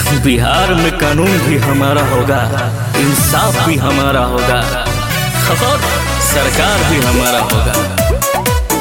बिहार में कानून भी हमारा होगा इंसाफ भी हमारा होगा और सरकार भी हमारा होगा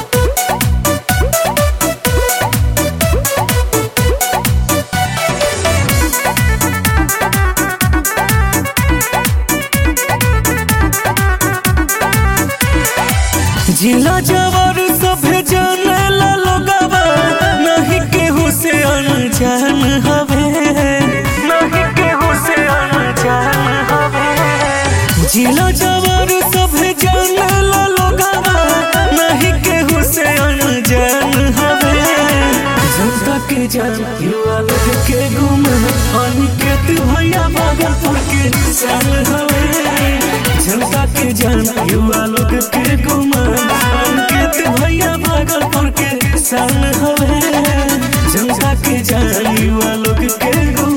जिला जवर सभे जाने ला लोगवा नहीं केहू से अनजान हवे नहीं केहू से अनजान हवे जिला जवर सभे जाने ला लोगवा नहीं केहू से अनजान हवे जनता के जान युवा लोग के गुम अनिकेत भैया भागलपुर के सन हवे जनता के जान युवा लोग के गुम अनिकेत भैया भागलपुर के सन हवे जनता के जान युवा लोग के गुम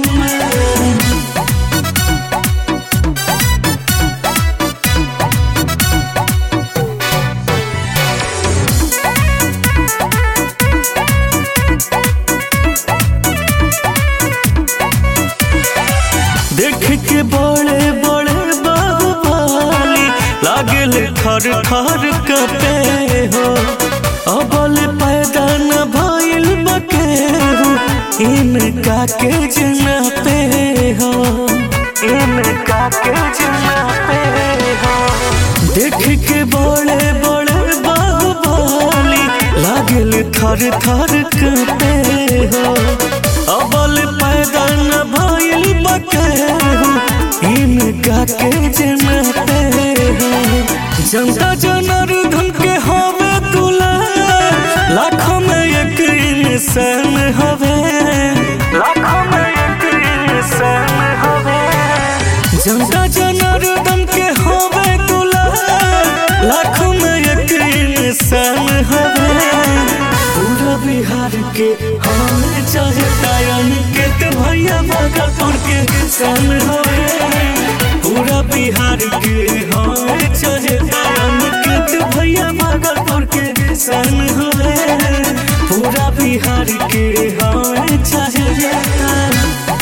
देख के बड़े बड़े बाहुबली लागल खर खर कपे हो अबल पैदा न भइल बकेहू इनका के जना पे हो इनका के जना पे हो देख के बड़े बड़े बाहुबली लागल थर थर कपे हो अबल पैदा न भइल बकेहू इनका के जनते हो जनता जनार्दन के हवे तुला लाखों में एक इंसान हवे लाखों में एक इंसान हवे जनता जनार्दन के हवे तुला लाखों में एक इंसान हवे पूरा बिहार के हमें चाहे तायन के तो भैया भागलपुर के सन हवे पूरा बिहार के हमें चाहे तायन के तो भैया भागलपुर के सन हवे पूरा बिहार के हमें चाहे तायन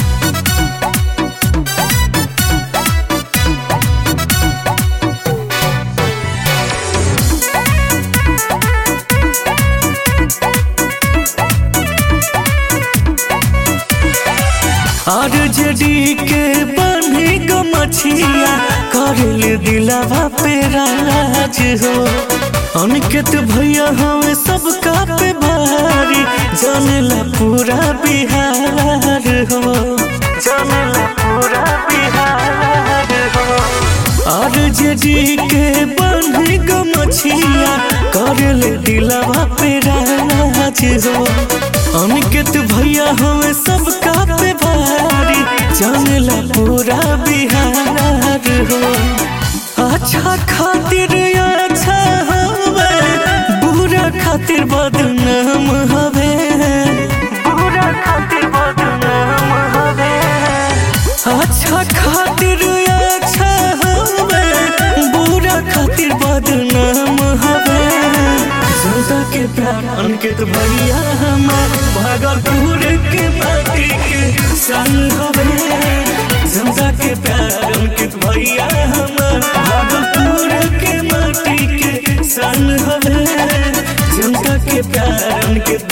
और जड़ी के बनी गो मछिया करल दिलावा पे राज हो अनिकेत भैया हमें सबका पे भारी जानेला पूरा बिहार हो जानेला पूरा बिहार हो और जड़ी के बनी गो मछिया करल दिलावा पे राज हो अनिकेत भैया हमें सबका पे भारी जानेला पूरा बिहार हो अच्छा खातिर अच्छा हवे बुरा खातिर बदनाम हवे बुरा खातिर बदनाम हवे अच्छा खातिर अच्छा हवे बुरा खातिर बदनाम हवे जनता के प्यार अंकित भैया हमार भागलपुर के माटी के सन हवे जनता के प्यार अंकित भैया हमार भागलपुर के माटी के सन हवे जनता के प्यार अंकित